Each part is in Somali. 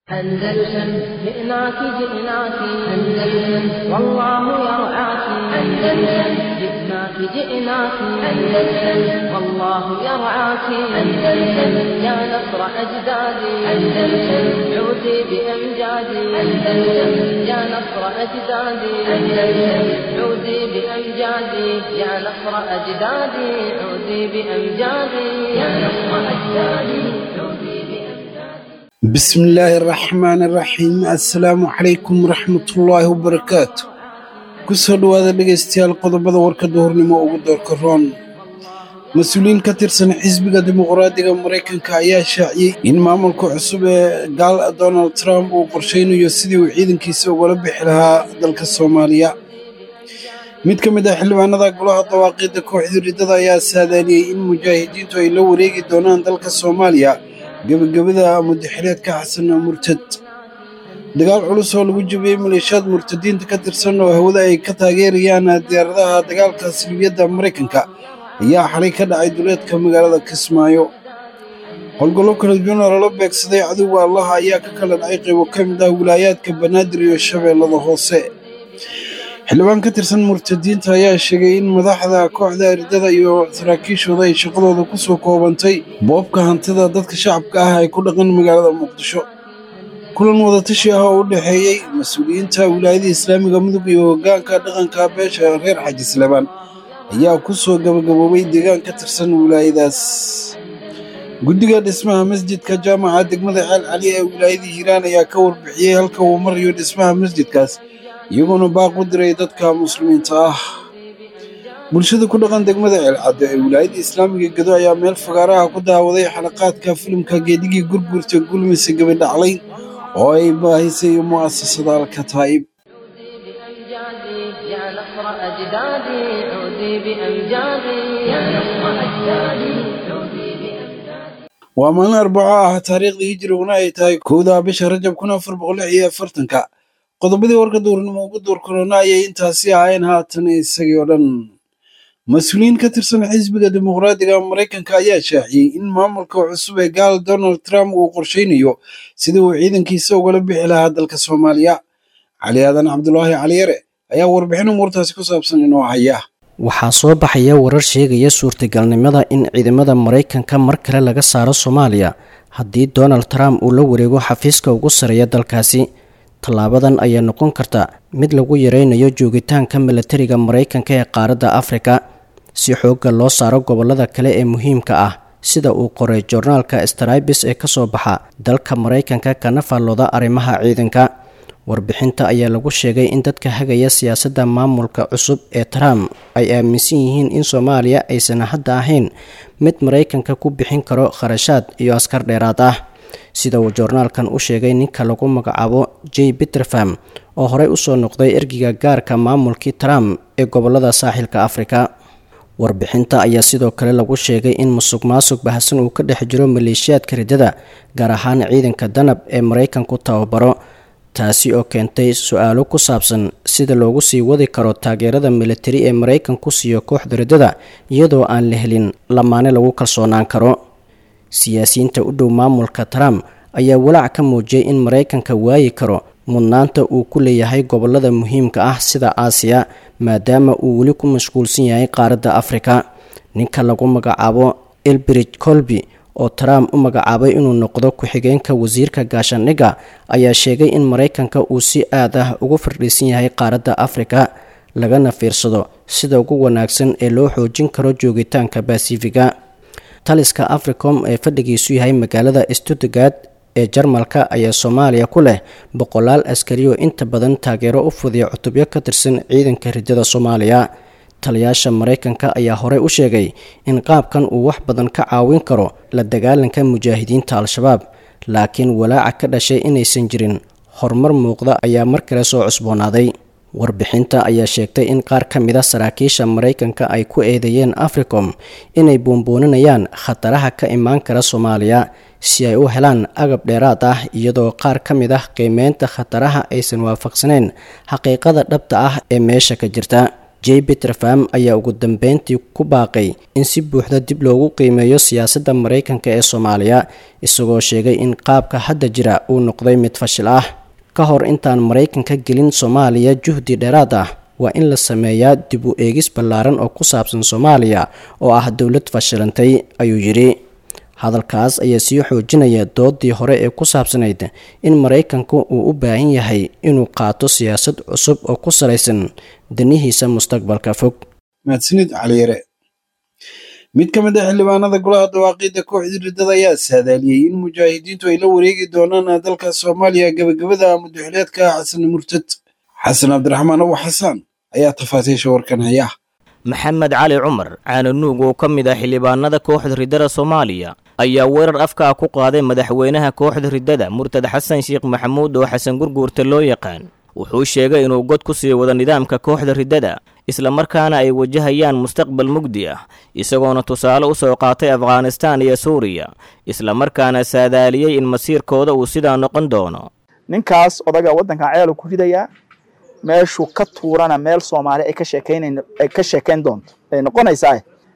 أندلسن جئناك جئناك أندلسن والله يرعاك أندلسن جئناك جئناك أندلسن والله يرعاك أندلسن يا نصر أجدادي أندلسن عودي بأمجادي أندلسن يا نصر أجدادي أندلسن عودي بأمجادي يا نصر أجدادي عودي بأمجادي يا نصر أجدادي عودي بأمجادي بسم الله الرحمن الرحيم السلام عليكم ورحمة الله وبركاته kusoo dhowaada dhegaystayaal qodobada warka duhurnimo ugu doorka roon mas-uuliyiin ka tirsan xisbiga dimuqraadiga maraykanka ayaa shaaciyey in maamulka cusub ee gaal donald trump uu qorshaynayo sidii uu ciidankiisa ugala bixi lahaa dalka soomaaliya mid ka mid ah xildhibaanada golaha dawaaqiidda kooxda riddada ayaa saadaaliyey in mujaahidiintu ay la wareegi doonaan dalka soomaaliya gebagabada mudaxileedka xasan murtad dagaal culus oo lagu jabiyey maleeshiyaad murtadiinta ka tirsan oo hawada ay ka taageerayaan diyaaradaha dagaalka silibiyadda maraykanka ayaa xalay ka dhacay duleedka magaalada kismaayo howlgallo kala duwan oo lala beegsaday cadowga allaha ayaa ka kala dhacay qaybo ka mid ah wilaayaadka banaadir iyo shabeellada hoose xildhibaan ka tirsan murtadiinta ayaa sheegay in madaxda kooxda ardada iyo saraakiishooda ay shaqadooda ku soo koobantay boobka hantida dadka shacabka ah ay ku dhaqan magaalada muqdisho kulan wadatashi ah oo u dhexeeyey mas-uuliyiinta wilaayada islaamiga mudug iyo hoggaanka dhaqanka beesha reer xaji salebaan ayaa ku soo gabagaboobay deegaan ka tirsan wilaayadaas guddiga dhismaha masjidka jaamaca degmada ceel cali ee wilaayada hiiraan ayaa ka warbixiyey halka uu marayo dhismaha masjidkaas iyagoona baaq u diray dadka muslimiinta ah bulshada ku dhaqan degmada ceelcadde ee wilaayada islaamiga gedo ayaa meel fagaaraha ku daawaday xalaqaadka filimka geedigii gurgurta gulmise gabadhaclay oo ay baahisay mu'asasada alkataa'ib بأمجادي يا نصر أجدادي عودي بأمجادي يا نصر أجدادي عودي بأمجادي waa maalin arbaco ah taariikhdii hijriguna ay tahay kowda bisha rajab kun afar boqol lix iyo afartanka qodobadii warka duurnimo ugu door korona ayay intaasi ahayn haatan isagii oo dhan mas-uuliyiin ka tirsan xisbiga dimuqraadiga maraykanka ayaa shaaciyey in maamulka cusub ee gaal donald trump uu qorshaynayo sidii uu ciidankiisa ugala bixi lahaa dalka soomaaliya cali aadan cabdulaahi caliyare ayaa warbixin umuurtaasi ku saabsan inoo haya waxaa soo baxaya warar sheegaya suurtagalnimada in ciidamada maraykanka mar kale laga saaro soomaaliya haddii donald trump uu la wareego xafiiska ugu sareeya dalkaasi tallaabadan ayaa noqon karta mid lagu yareynayo joogitaanka milatariga maraykanka ee qaaradda afrika si xoogga loo saaro gobolada kale ee muhiimka ah sida uu qoray joornaalka stribis ee kasoo baxa dalka maraykanka kana faallooda arrimaha ciidanka warbixinta ayaa lagu sheegay in dadka hagaya siyaasadda maamulka cusub ee trump ay aaminsan yihiin in soomaaliya aysan hadda ahayn mid maraykanka ku bixin karo kharashaad iyo askar dheeraad ah sida uu joornaalkan u sheegay ninka lagu magacaabo j peterfam oo horey usoo noqday ergiga gaarka maamulkii trump ee gobolada saaxilka afrika warbixinta ayaa sidoo kale lagu sheegay in musuq maasuq bahasan uu ka dhex jiro maleeshiyaadka riddada gaar ahaan ciidanka danab ee maraykanku tababaro taasi oo keentay su-aalo ku saabsan sida loogu sii wadi karo taageerada militari ee maraykanku siiyo kooxda riddada iyadoo aan la helin lamaane lagu kalsoonaan karo siyaasiyiinta u dhow maamulka trump ayaa walaac ka muujiyay in maraykanka waayi karo mudnaanta uu ku leeyahay gobolada muhiimka ah sida aasiya maadaama uu weli ku mashquulsan yahay qaaradda afrika ninka lagu magacaabo elbridge colby oo trump u magacaabay inuu noqdo ku-xigeenka wasiirka gaashaandhigga ayaa sheegay in maraykanka uu si aad ah ugu fardhiisan yahay qaaradda afrika lagana fiirsado sida ugu wanaagsan ee loo xoojin karo joogitaanka basifiga taliska africom ee fadhigiisu yahay magaalada stuttgard ee jarmalka ayaa soomaaliya ku leh boqolaal askari oo inta badan taageero u fudiya cutubyo ka tirsan ciidanka riddada soomaaliya taliyaasha maraykanka ayaa horey u sheegay in qaabkan uu wax badan ka caawin karo la dagaalanka mujaahidiinta al-shabaab laakiin walaaca ka dhashay inaysan jirin horumar muuqda ayaa mar kale soo cusboonaaday warbixinta ayaa sheegtay in qaar ka mid a saraakiisha maraykanka ay ku eedeeyeen africom inay buunbuuninayaan khataraha ka imaan kara soomaaliya si ay u helaan agab dheeraad ah iyadoo qaar ka mid ah qiimeynta khataraha aysan waafaqsaneyn xaqiiqada dhabta ah ee meesha ka jirta j peterfam ayaa ugu dambeyntii ku baaqay in si buuxda dib loogu qiimeeyo siyaasadda maraykanka ee soomaaliya isagoo sheegay in qaabka hadda jira uu noqday mid fashil ah ka hor intaan maraykanka gelin soomaaliya juhdi dheeraad ah waa in la sameeyaa dib u eegis ballaaran oo ku saabsan soomaaliya oo ah dowlad fashilantay ayuu yidhi hadalkaas ayaa sii xoojinaya doodii hore ee ku saabsanayd in maraykanku uu u baahan yahay inuu qaato siyaasad cusub oo ku salaysan danihiisa mustaqbalka fog mahadsanid caliyare mid ka mid ah xildhibaanada golaha dawaaqiidda kooxda riddada ayaa saadaaliyey in mujaahidiintu ay la wareegi doonaan dalka soomaaliya gebagabada mudaxileedka xasan murtad xasan cabdiraxmaan abu xasaan ayaa tafaasiisha warkan haya maxamed cali cumar caananuug oo ka mid ah xildhibaanada kooxda riddada soomaaliya ayaa weerar afkaa ku qaaday madaxweynaha kooxda riddada murtad xasan sheekh maxamuud oo xasan gurguurta loo yaqaan wuxuu sheegay inuu god ku sii wado nidaamka kooxda riddada islamarkaana ay wajahayaan mustaqbal mugdi ah isagoona tusaale u soo qaatay afghanistaan iyo suuriya islamarkaana saadaaliyey in masiirkooda uu sidaa noqon doono ninkaas odaga waddankan ceelu ku ridayaa meeshuu ka tuurana meel soomaali ay ka sheekaynayn ay ka sheekayn doonto ay noqonaysaa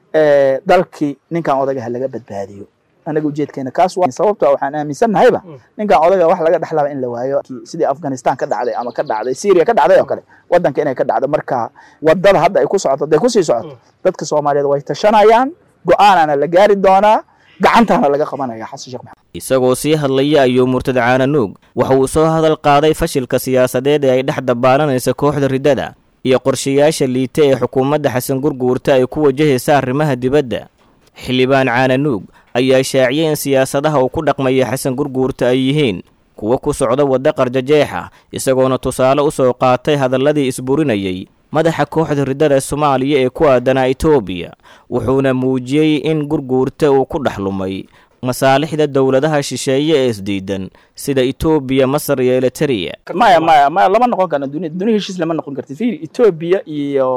dalkii ninkan odagaha laga badbaadiyo anaga ujeedkeena kaas waa sababta waxaan aaminsannahayba ninkan odaga wax laga dhexlaba in la waayo sidii afghanistan ka dhacday ama ka dhacday syria ka dhacday oo kale waddanka inay ka dhacdo marka wadada hadda ay ku socoto hadday kusii socoto dadka soomaaliyeed way tashanayaan go-aanana la gaari doonaa gacantaana laga qabanaya xasan sheekh maxamed isagoo sii hadlaya ayuu murtad caananuug waxa uu soo hadal qaaday fashilka siyaasadeed ee ay dhex dabaalanaysa kooxda riddada iyo qorshayaasha liita ee xukuumadda xasan gurguurta ay ku wajahaysa arrimaha dibadda xildhibaan caananuug ayaa shaaciyay in siyaasadaha uu ku dhaqmaya xasan gurguurta ay yihiin kuwo ku socda wadda qarjajeexa isagoona tusaale u soo qaatay hadalladii isburinayay madaxa kooxda riddada soomaaliya ee ku aadanaa etoobiya wuxuuna muujiyey in gurguurta uu ku dhex lumay masaalixda dowladaha shisheeye ee isdiidan sida etoobiya masar iyo eliteria maya maya maya lama noqon karno dunia dunia heshiis lama noqon karti fiiri etoobiya iyo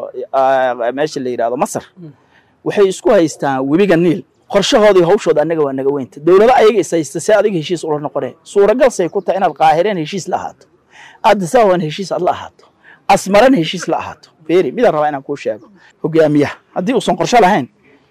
meesha la yidhahdo masar waxay isku haystaan webiga niil qorshahoodii hawshooda annaga waa naga weynta dowlado ayaga is haysta si adiga heshiis ula noqonee suuragalsay ku tahay inaad qaahireen heshiis la ahaato addisaaban heshiis aad la ahaato asmaran heshiis la ahaato fiiri midaan rabaa inaan kuu sheego hogaamiyaha haddii uusan qorsho lahayn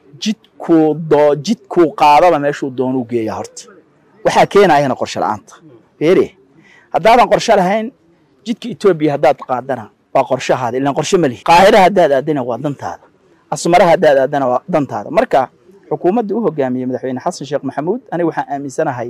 jidkuu doo jidkuu qaadaba meeshuu doonuu geeya horta waxaa keenayana qorsho la-aanta fiiri haddaadan qorsho lahayn jidka etoobiya haddaad qaadana waa qorshahaada ilaan qorsho ma lihi qaahira haddaad aadana waa dantaada asmara haddaad aadana waa dantaada marka xukuumadda u hogaamiyey madaxweyne xasan sheekh maxamuud aniga waxaan aaminsanahay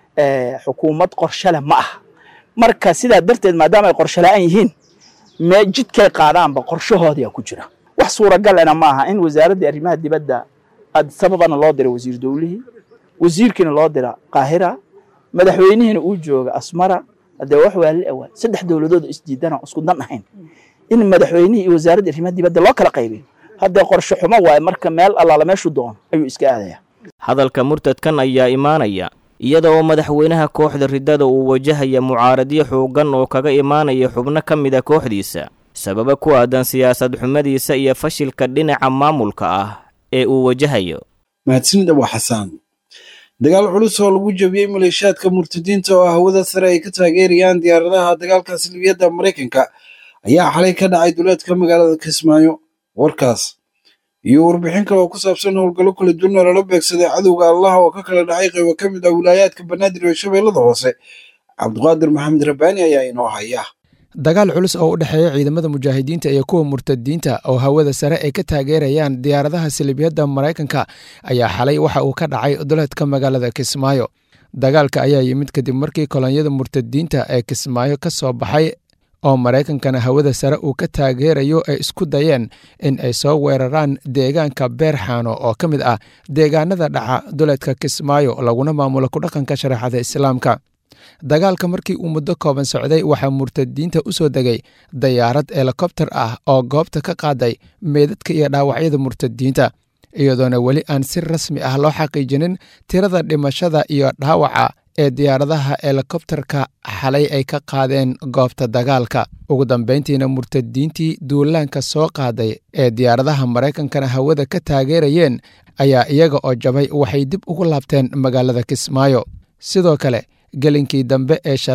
xukuumad qorsho leh ma aha marka sidaa darteed maadaama ay qorsho la-aan yihiin mee jidkay qaadaanba qorshahoodaa ku jira wax suuragalena ma aha in wasaaraddii arrimaha dibadda sababana loo dira wasiir dowlihii wasiirkiina loo dira qaahira madaxweynihiina uu jooga asmara hadee wax waa la awaa saddex dowladood isdiidana isku dan ahayn in madaxweynihii iyo wasaaradda arrimaha dibadda loo kala qaybiyo haddee qorshe xumo waaye marka meel allaala meeshuu doono ayuu iska aadaya hadalka murtadkan ayaa imaanaya iyada oo madaxweynaha kooxda riddada uu wajahaya mucaaradyo xooggan oo kaga imaanaya xubno ka mid a kooxdiisa sababa ku aadan siyaasad xumadiisa iyo fashilka dhinaca maamulka ah ee uu wajahayo mahadsanid abu xasaan dagaal culus oo lagu jabiyey maleeshiyaadka murtadiinta oo hawada sare ay ka taageerayaan diyaaradaha dagaalka salbiyadda maraykanka ayaa xalay ka dhacay duleedka magaalada kismaayo warkaas iyo warbixin kale oo ku saabsan howlgallo kala duwan oo lala beegsaday cadowga allah oo ka kala dhacay qaybo ka mid ah wilaayaadka banaadir iyo shabeellada hoose cabdiqaadir maxamed rabbaani ayaa inoo haya dagaal culus oo u dhexeeya ciidamada mujaahidiinta iyo kuwa murtadiinta oo hawada sare ay ka taageerayaan diyaaradaha salibiyadda maraykanka ayaa xalay waxa uu ka dhacay duleedka magaalada kismaayo dagaalka ayaa yimid kadib markii kolonyada murtadiinta ee kismaayo ka soo baxay oo maraykankana hawada sare uu ka taageerayo ay isku dayeen in ay soo weeraraan deegaanka beerxaano oo ka mid ah deegaanada dhaca duleedka kismaayo laguna maamulo kudhaqanka shareexada islaamka dagaalka markii uu muddo kooban socday waxaa murtadiinta u soo degay dayaarad helikobter ah oo goobta ka qaaday meedadka iyo dhaawacyada murtadiinta iyadoona weli aan si rasmi ah loo xaqiijinin tirada dhimashada iyo dhaawaca ee diyaaradaha helikobterka xalay ay ka qaadeen goobta dagaalka ugu dambeyntiina murtadiintii duulaanka soo qaaday ee diyaaradaha maraykankana hawada ka taageerayeen ayaa iyaga oo jabay waxay dib ugu laabteen magaalada kismaayo sidoo kale gelinkii dambe ee shalay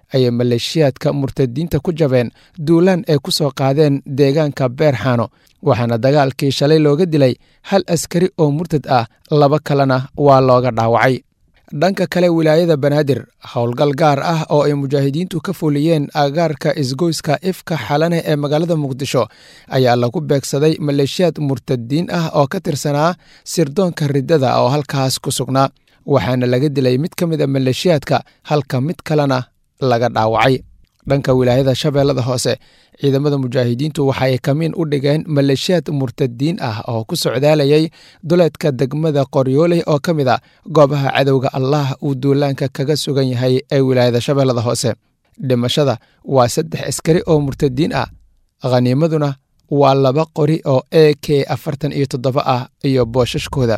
ayay maleeshiyaadka murtadiinta ku jabeen duulaan ay ku soo qaadeen deegaanka beerxaano waxaana dagaalkii shalay looga dilay hal askari oo murtad ah laba kalena waa looga dhaawacay dhanka kale wilaayada banaadir howlgal gaar ah oo ay mujaahidiintu ka fuliyeen agaarka isgoyska ifka xalane ee magaalada muqdisho ayaa lagu beegsaday maleeshiyaad murtadiin ah oo ka tirsanaa sirdoonka riddada oo halkaas ku sugnaa waxaana laga dilay mid ka mid a maleeshiyaadka halka mid kalena laga dhaawacay dhanka wilaayada shabeellada hoose ciidamada mujaahidiintu waxa ay kamiin u dhigeen maleeshiyaad murtadiin ah oo ku socdaalayay duleedka degmada qoryooley oo ka mid a goobaha cadowga allah uu duulaanka kaga sugan yahay ee wilaayada shabeellada hoose dhimashada waa saddex askari oo murtadiin ah khaniimaduna waa laba qori oo e k afartan iyo toddoba ah iyo boosashkooda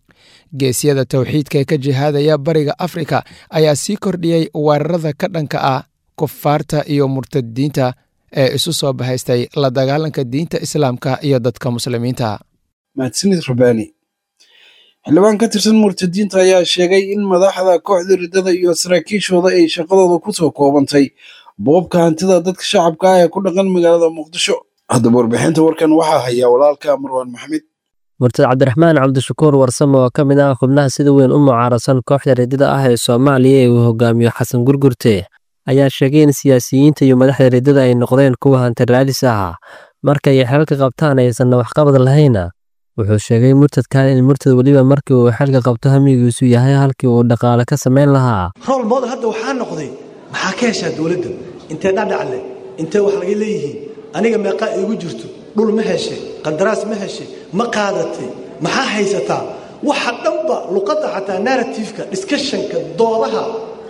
geesyada towxiidka ee ka jihaadaya bariga afrika ayaa sii kordhiyey weerarada ka dhanka ah kufaarta iyo murtadiinta ee isu soo bahaystay la dagaalanka diinta islaamka iyo dadka muslimiinta mahadsanid rabbaani xildhibaan ka tirsan murtadiinta ayaa sheegay in madaxda kooxda riddada iyo saraakiishooda ay shaqadooda ku soo koobantay boobka hantida dadka shacabka ah ee ku dhaqan magaalada muqdisho haddaba warbixinta warkan waxaa hayaa walaalka marwaan maxamed murtad cabdiraxmaan cabdishakuur warsame oo ka mid ah xubnaha sida weyn u mucaarasan kooxda riddada ah ee soomaaliya ee uu hogaamiyo xasan gurgurte ayaa sheegay in siyaasiyiinta iyo madaxda riddada ay noqdeen kuwa hanti raadis ah markay xeelka qabtaan aysanna waxqabad lahayna wuxuu sheegay murtadkan in murtad weliba markii uu xeelka qabto hamigiisu yahay halkii uu dhaqaale ka samayn lahaa rool model hadda waxaa noqday maxaa ka heshaa dowladda intee dhadhacle intee wax laga leeyihiin aniga meeqaa iigu jirto dhul ma heshe qandaraas ma heshe ma qaadatay maxaa haysataa waxa dhanba luqadda xataa narratifeka discussionka doodaha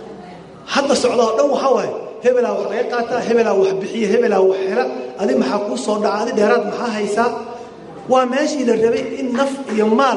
hadda socda oo dhan waxaa waaye hebelaa wax laga qaataa hebelaa wax bixiya hebelaa wax hela adi maxaa kuu soo dhaca adi dheeraad maxaa haysaa waa meeshii la rabay in naf iyo maal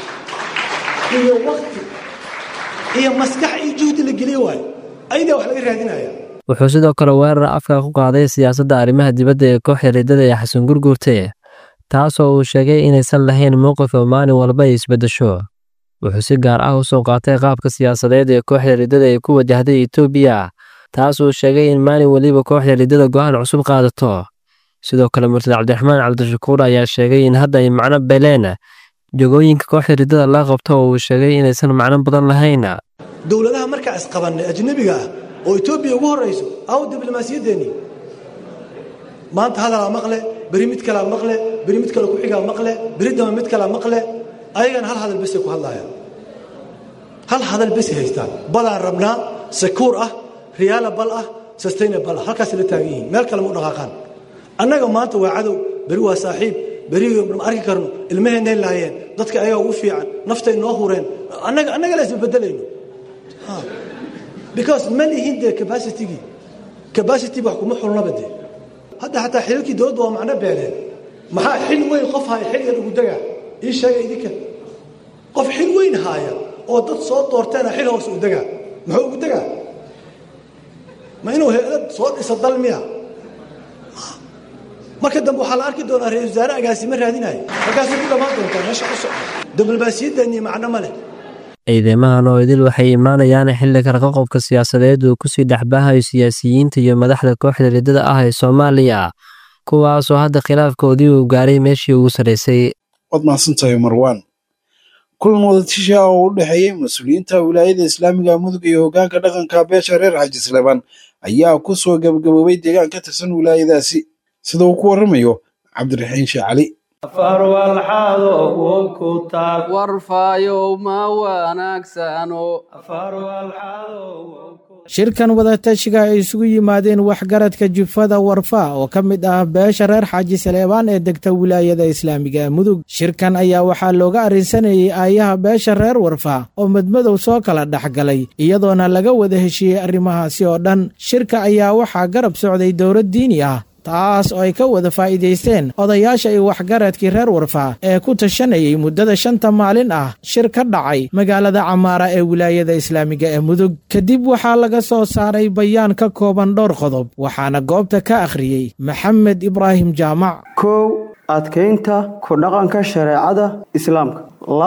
iyo wakti iyo maskax iyo juhdi la geliyo waayo ayadaa wax laga raadinaya wuxuu sidoo kale weerar afka ku qaaday siyaasadda arrimaha dibadda ee kooxda riddada ee xasan gurgurte taasoo uu sheegay inaysan lahayn mowqif oo maalin walba ay isbeddesho wuxuu si gaar ah u soo qaatay qaabka siyaasadeed ee kooxda riddada ay ku wajahday etoobiya taas uu sheegay in maalin weliba kooxda riddada go'aan cusub qaadato sidoo kale murtad cabdiraxmaan cabdishakuur ayaa sheegay in hadda ay macno beleen jogooyinka kooxda riddada la qabto oo uu sheegay inaysan macno badan lahayn dowladaha markaa isqabannay ajnabiga ah oo etoobiya ugu horrayso aw diblomaasiyaddeenni maanta hadalaa maqle beri mid kalaa maqle beri mid kale ku-xigaa maqle beri dama mid kalaa maqle ayagana hal hadal besay ku hadlaayaan hal hadal besay haystaan balaan rabnaa sekuur ah riyaalabal ah sustainabal ah halkaasay la taagan yihiin meel kale ma u dhaqaaqaan annaga maanta waa cadow beri waa saaxiib beri ma arki karno ilmaheennay laayeen dadka ayagaa ugu fiican naftay noo hureen annaga annaga la isbabeddelayno because ma lihin dee capacitigii capacity wax kuma xulnaba dee hadda xataa xililkii dowladda waa macno beeleen maxaa xil weyn qof haya xil yar ugu degaa ii sheega idinka qof xil weyn haaya oo dad soo doorteena xil hoose u degaa muxuu ugu degaa ma inuu heelad soo dhiso dal miya marka dambe waxaa la arki doonaa ra-isul wasaare agaasima raadinaya markaasay ku dhammaan doontaa meesha u socda diblomaasiyaddeenii macno ma leh ciidamahan oo idil waxay imaanayaan xilli karqaqobka siyaasadeed uu kusii dhexbaahayo siyaasiyiinta iyo madaxda kooxda riddada ah ee soomaaliya kuwaasoo hadda khilaafkoodii uu gaaray meeshii ugu sarraysay waad mahadsantahay marwaan kulan wadatasha ah oo u dhexeeyey mas-uuliyiinta wilaayada islaamiga mudug iyo hoggaanka dhaqanka beesha reer xaji sleban ayaa ku soo gabagaboobay deegaan ka tirsan wilaayadaasi sida uu ku warramayo cabdiraxiin sheekh cali warfaayow ma wanaagsano shirkan wadatashiga ay isugu yimaadeen waxgaradka jufada warfa oo ka mid ah beesha reer xaaji saleebaan ee degta wilaayada islaamiga mudug shirkan ayaa waxaa looga arrinsanayey aayaha beesha reer warfa oo madmadow soo kala dhexgalay iyadoona laga wada heshiiyey arrimahaasi oo dhan shirka ayaa waxaa garab socday dowlad diini ah taas oo ay ka wada faa'iidaysteen odayaasha iyo waxgaradkii reer warfa ee ku tashanayay muddada shanta maalin ah shir ka dhacay magaalada camaara ee wilaayada islaamiga ee mudug kadib waxaa laga soo saaray bayaan ka kooban dhowr qodob waxaana goobta ka akhriyey maxamed ibraahim jaamac kow adkaynta ku dhaqanka shareecada islaamka labo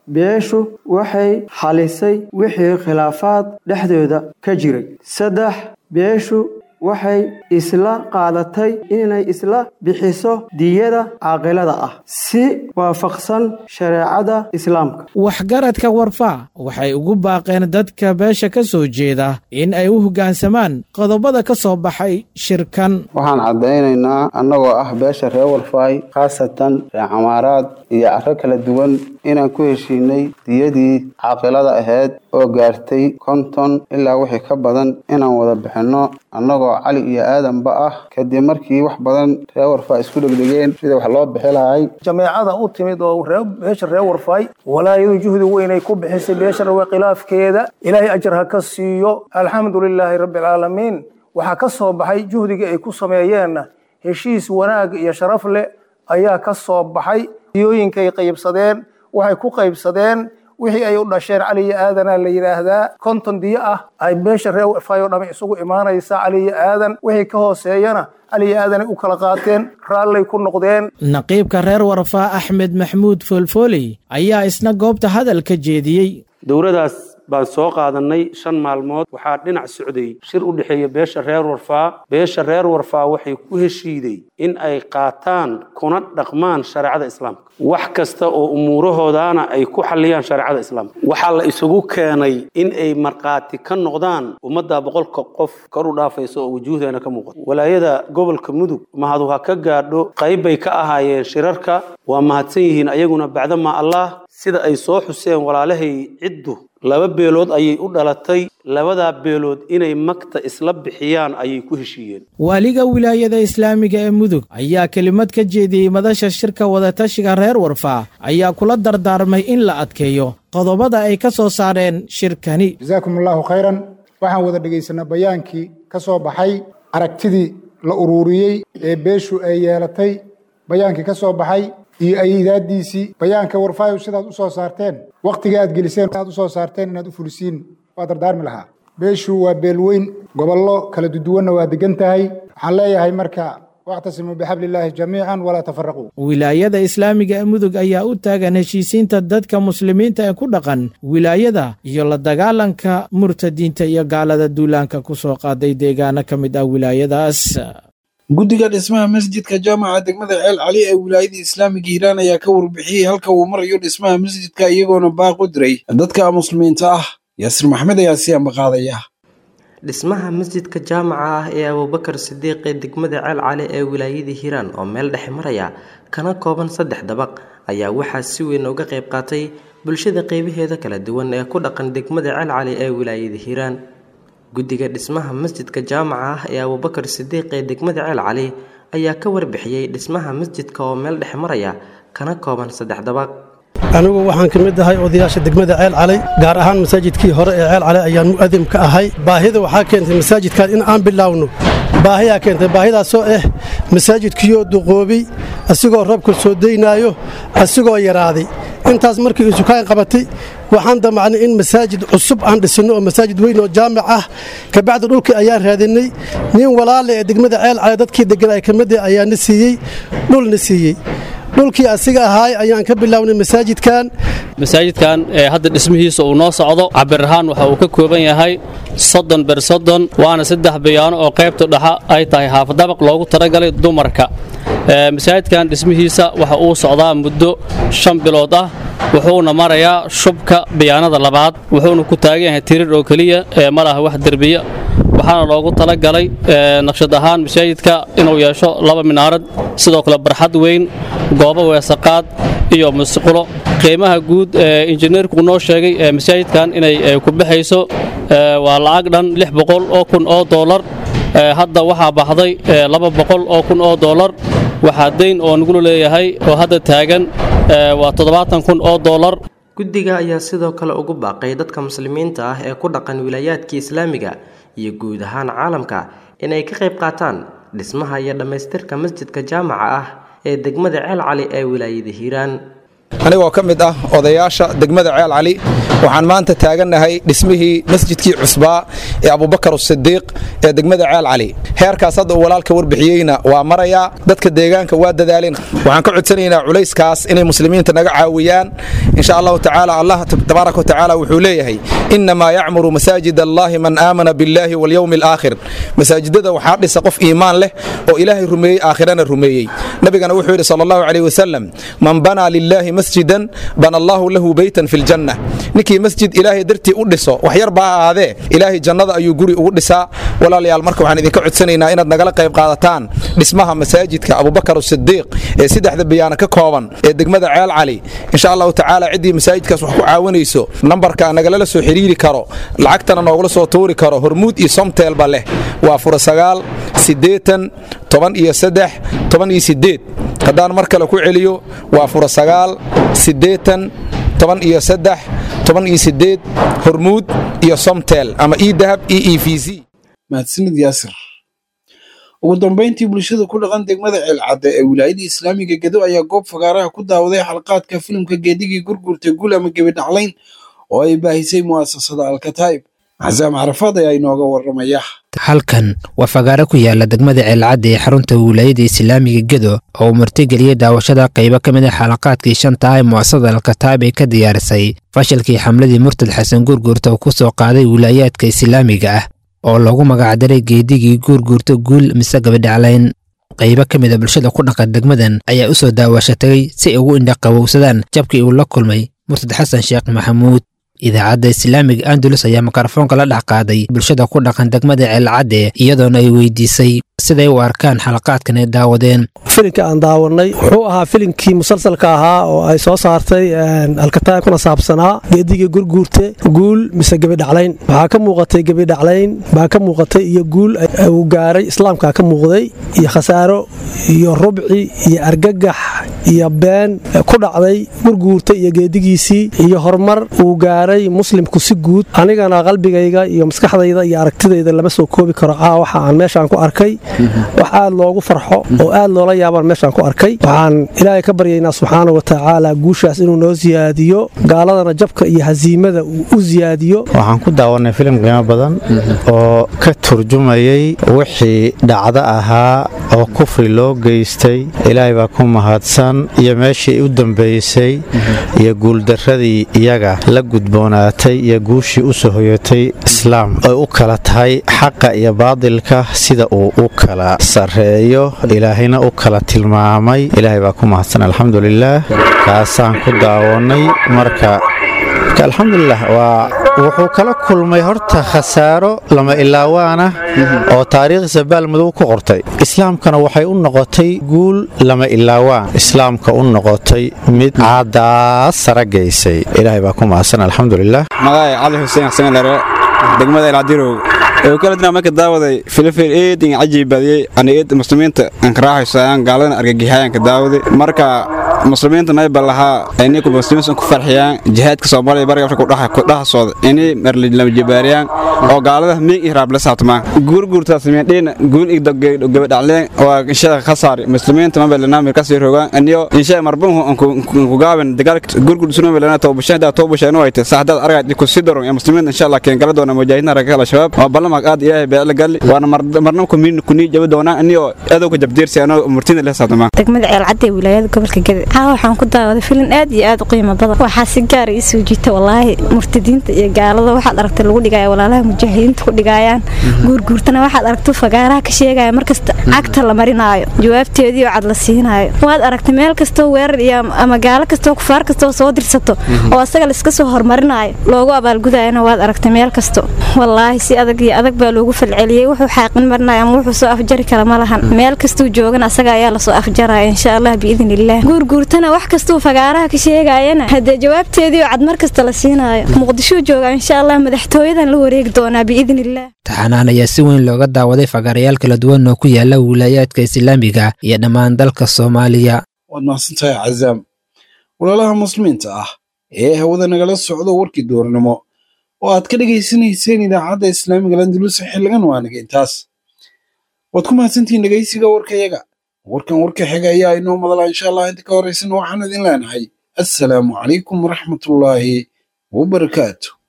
beeshu waxay xalisay wixii khilaafaad dhexdooda ka jiray saddex beeshu waxay isla qaadatay inay isla bixiso diyada caaqilada ah si waafaqsan shareecada islaamka waxgaradka warfaa waxay ugu baaqeen dadka beesha ka soo jeeda in ay u hoggaansamaan qodobada ka soo baxay shirkan waxaan caddaynaynaa annagoo ah beesha reer warfaay khaasatan reer camaaraad iyo carro kala duwan inaan ku heshiinay diyadii caaqilada ahayd oo gaartay konton ilaa wixii ka badan inaan wada bixinno annagoo cali iyo aadanba ah kadib markii wax badan reer warfaa isku dhegdhegeen sida wax loo bixi lahay jameecada u timid oo beesha reer warfaay walaayadu juhdi weynay ku bixisay beesha rawe khilaafkeeda ilaahay ajar ha ka siiyo alxamdu lilaahi rabbi alcaalamiin waxaa ka soo baxay juhdigii ay ku sameeyeenna heshiis wanaag iyo sharaf leh ayaa ka soo baxay diyooyinkay qaybsadeen waxay ku qaybsadeen wixii ay u dhasheen cali iyo aadana la yidhaahdaa konton diyo ah ay beesha reer warfaay oo dhami isugu imaanaysa cali iyo aadan wixii ka hooseeyana cali iyo aadanay u kala qaateen raallay ku noqdeen naqiibka reer warfaa axmed maxmuud foolfooley ayaa isna goobta hadal ka jeediyey dowladaas baan soo qaadannay shan maalmood waxaa dhinac socday shir u dhexeeya beesha reer warfaa beesha reer warfaa waxay ku heshiiday in ay qaataan kuna dhaqmaan shareecada islaamka wax kasta oo umuurahoodaana ay ku xalliyaan shareecada islaamka waxaa la isugu keenay in ay markhaati ka noqdaan ummadda boqolka qof kor u dhaafaysa oo wujuuhdeena ka muuqata walaayada gobolka mudug mahadu ha ka gaadho qayb bay ka ahaayeen shirarka waa mahadsan yihiin ayaguna bacdamaa allah sida ay soo xuseen walaalahay ciddu laba beelood ayay u dhalatay labadaa beelood inay magta isla bixiyaan ayay ku heshiiyeen waaliga wilaayada islaamiga ee mudug ayaa kelimad ka jeediyey madasha shirka wadatashiga reer warfaa ayaa kula dardaarmay in la adkeeyo qodobada ay ka soo saareen shirkani jasaakum allaahu khayran waxaan wada dhegaysanaa bayaankii ka soo baxay aragtidii la uruuriyey ee beeshu ay yeelatay bayaankii ka soo baxay iyo aydaadiisii bayaanka warfaayo sidaad u soo saarteen wakhtiga aad geliseen aad u soo saarteen inaad u fulisiin waa dardaarmi lahaa beeshu waa beelweyn gobollo kala duduwanna waa degan tahay waxaan leeyahay marka wactasimuu bixablillaahi jamiican walaa tafaraquu wilaayada islaamiga ee mudug ayaa u taagan heshiisiinta dadka muslimiinta ee ku dhaqan wilaayada iyo la dagaalanka murtadiinta iyo gaalada duulaanka ku soo qaaday deegaano ka mid ah wilaayadaas guddiga dhismaha masjidka jaamaca degmada ceel cali ee wilaayada islaamiga hiiraan ayaa ka warbixiyey halka uu marayo dhismaha masjidka iyagoona baaq u diray dadka muslimiinta ah yaasir maxmed ayaa si ambaqaadaya dhismaha masjidka jaamaca ah ee abuubakar sidiiq ee degmada ceel cali ee wilaayada hiiraan oo meel dhexe maraya kana kooban saddex dabaq ayaa waxaa si weyn uga qayb qaatay bulshada qeybaheeda kala duwan ee ku dhaqan degmada ceel cali ee wilaayada hiiraan guddiga dhismaha masjidka jaamaca ah ee abuubakar sidiiq ee degmada ceel cali ayaa ka warbixiyey dhismaha masjidka oo meel dhexe maraya kana kooban saddex dabaq anigu waxaan ka mid ahay odayaasha degmada ceel calay gaar ahaan masaajidkii hore ee ceel calay ayaan mu'adim ka ahay baahida waxaa keentay masaajidkan in aan bilaawno baahiyaa keentay baahidaasoo ah masaajidkiiyoo duqoobay asigoo roobka soo daynaayo asigoo yaraaday intaas markii isukaan qabatay waxaan damacnay in masaajid cusub aan dhisinno oo masaajid weyn oo jaamic ah kabacdi dhulkii ayaan raadinay nin walaale ee degmada ceel calay dadkii deganaa ka mid ah ayaana siiyey dhulna siiyey dhulkii asiga ahaay ayaan ka bilownay masaajidkan masaajidkan ee hadda dhismihiisa uu noo socdo cabir ahaan waxa uu ka kooban yahay soddon ber soddon waana saddex bayaano oo qaybta dhexa ay tahay haafadabaq loogu talagalay dumarka masaajidkan dhismihiisa waxa uu socdaa muddo shan bilood ah wuxuuna marayaa shubka bayaanada labaad wuxuuna ku taagan yahay tirir oo keliya ee ma laha wax derbiya waxaana loogu talagalay naqshad ahaan masaajidka inuu yeesho laba minaarad sidoo kale barxad weyn goobo weesaqaad iyo musqulo qiimaha guud ee injineerku noo sheegay ee masaajidkan inay ku baxayso waa lacag dhan lix boqol oo kun oo doolar hadda waxaa baxday laba boqol oo kun oo doolar waxaa dayn oo nagula leeyahay oo hadda taagan waa toddobaatan kun oo doolar guddiga ayaa sidoo kale ugu baaqay dadka muslimiinta ah ee ku dhaqan wilaayaadkii islaamiga iyo guud ahaan caalamka inay ka qayb qaataan dhismaha iyo dhammaystirka masjidka jaamaca ah ee degmada ceel cali ee wilaayada hiiraan anigoo ka mid ah odayaasha degmada ceel cali waxaan maanta taagannahay dhismihii masjidkii cusbaa ee abubakar asidiiq ee degmada ceel cali heerkaas hadda uu walaalka warbixiyeyna waa marayaa dadka deegaanka waa dadaaleen waxaan ka codsanaynaa culayskaas inay muslimiinta naga caawiyaan insha allahu tacaala allah tabaaraka wa tacaala wuxuu leeyahay innamaa yacmuru masaajid allahi man aamana billahi walyowmi alaakhir masaajidada waxaa dhisa qof iimaan leh oo ilaahay rumeeyey aakhirana rumeeyey nabigana wuxuu yidhi sala allahu calayh wasalam man banaa lilaahi masjidan bana allahu lahu beytan fi ljanna ninkii masjid ilaahay dartii u dhiso wax yar baa ahaadee ilaahay jannada ayuu guri ugu dhisaa walaalayaal marka waxaan idinka codsanaynaa inaad nagala qayb qaadataan dhismaha masaajidka abubakar asidiiq ee saddexda bayaana ka kooban ee degmada ceel cali insha allahu tacaala ciddii masaajidkaas wax ku caawinayso nambarka nagalala soo xiriiri karo lacagtana noogula soo tuuri karo hormuud iyo somteelba leh waa fura sagaal siddeetan toban iyo saddex toban iyo siddeed haddaan mar kale ku celiyo waa fura sagaal siddeetan toban iyo saddex toban iyo siddeed hormuud iyo somtel ama e dahab e e v z mahadsanid yaasir ugu dambayntii bulshada ku dhaqan degmada ceelcadde ee wilaayada islaamiga gedo ayaa goob fagaaraha ku daawaday xalqaadka filimka geedigii gurgurtay gul ama gebi dhaclayn oo ay baahisay mu'asasada alkataib xasaam carafaad ayaa inooga warramaya halkan waa fagaaro ku yaala degmada ceelcadda ee xarunta wilaayada islaamiga gedo oo uu martigeliyey daawashada qaybo ka mid a xalaqaadkii shanta ah ee mu'asasada alkataib ay ka diyaarisay fashilkii xamladii murtad xasan guurguurta uu ku soo qaaday wilaayaadka islaamiga ah oo loogu magacdaray geedigii guurguurta guul mise gabadhaclayn qaybo ka mid a bulshada ku dhaqan degmadan ayaa u soo daawashatay si ay ugu indhaqabowsadaan jabkii uu la kulmay murtad xasan sheekh maxamuud idaacadda islaamiga andalus ayaa mikrofoonka la dhex qaaday bulshada ku dhaqan degmada ceelcadde iyadoona ay weydiisay siday u arkaan xalaqaadkan ay daawadeen filimka aan daawanay wuxuu ahaa filimkii musalsalka ahaa oo ay soo saartay alkataab kuna saabsanaa geedigii gurguurte guul mise gebidhaclayn waxaa ka muuqatay gebidhaclayn baa ka muuqatay iyo guul uu gaaray islaamka ka muuqday iyo khasaaro iyo rubci iyo argagax iyo been ku dhacday gurguurta iyo geedigiisii iyo horumar uu gaaray muslimku si guud anigana qalbigayga iyo maskaxdayda iyo aragtidayda lama soo koobi karo caa waxa aan meeshaan ku arkay wax aad loogu farxo oo aad loola yaabaan meeshaan ku arkay waxaan ilaahay ka baryaynaa subxaana wa tacaala guushaas inuu noo siyaadiyo gaaladana jabka iyo hasiimada uu u siyaadiyo waxaan ku daawanay filim qiimo badan oo ka turjumayay wixii dhacdo ahaa oo kufri loo geystay ilaahay baa ku mahadsan iyo meeshii u dambaysay iyo guuldarradii iyaga la gudboonaatay iyo guushii u soo hoyatay islaam ay u kala tahay xaqa iyo baadilka sida uu u kala sarreeyo ilaahayna u kala tilmaamay ilaahay baa ku mahadsan alxamdulilaah kaasaan ku daawannay marka alxamdulilah waa wuxuu kala kulmay horta khasaaro lama ilaawaana oo taariikhdiisa baalmadow ku qortay islaamkana waxay u noqotay guul lama ilaawaan islaamka u noqotay mid caadaas sara gaysay ilaahay baa ku mahadsan alxamdulilah magacay cali xuseen xasanlare degmada elcadirow ee kala dina marka daawaday filifil eedin cajiib badiyey aniid muslimiinta aan karaaxaysayaan gaaladana argagixayaan ka daawaday marka muslimiinta mayba lahaa inay ku muslimiinta ku farxiyaan jihaadka Soomaaliya bariga Afrika ku dhaxa ku dhaxa sooda inay marli lama jibaariyaan oo gaalada miig ihraab la saabtamaan gurgurta sameeyeen guul ig gabadhacleen oo inshaa khasaari muslimiinta ma balana meel ka sii rogaan aniyo inshaa marbuhu ku gaaban dagaalka gurgur sunu balana toobashada toobashada way tahay saxdad aragay ku sidaro ee muslimiinta inshaa Allah keen gala doona mujaahidiina raga kala shabaab oo balama aad ilaahay baa la gal waana marnam ku min ku ni jaba doona aniyo adowga jabdiirsi anoo murtina la saabtamaan degmada ceelcadde wilaayada gobolka Gaday haa waxaan ku daawaday filim aad iyo aad u qiimo badan waxaa si gaar ah isoo jiita walaahi murtadiinta iyo gaalada waxaad aragtay lagu dhigaya walaalaha mujaahidiinta ku dhigayaan guurguurtana waxaad aragtay fagaaraha ka sheegaya markasta cagta la marinaayo jawaabteedii oo cad la siinaayo waad aragtay meel kastoo weerar iyo ama gaalo kastoo kufaar kastoo soo dirsato oo asaga la iska soo hormarinaayo loogu abaalgudayana waad aragtay meel kasto walaahi si adag iyo adag baa loogu falceliyey wuxuu xaaqin marinaya ama wuxuu soo afjari kara ma lahan meel kastuu joogana asaga ayaa lasoo afjaraya insha allah biidn illah guurguurtana wax kastuu fagaaraha ka sheegayana haddee jawaabteedii oo cad mar kasta la siinaayo muqdishuu jooga insha allah madaxtooyadan la wareegi doonaa biidn illah taxanaan ayaa si weyn looga daawaday fagaarayaal kala duwan oo ku yaala wilaayaadka islaamiga iyo dhammaan dalka soomaaliya waad mahadsantahay cazaam walaalaha muslimiinta ah ee hawada nagala socdo warkii doornimo oo aad ka dhegaysanayseen idaacadda islaamiga landulus xilligan waaniga intaas waad ku mahadsantihiin dhegaysiga warkayaga warkan warka xiga ayaa inoo madala insha allah inta ka horaysana waxaan idin leenahay assalaamu calaykum waraxmatullaahi wabarakaatu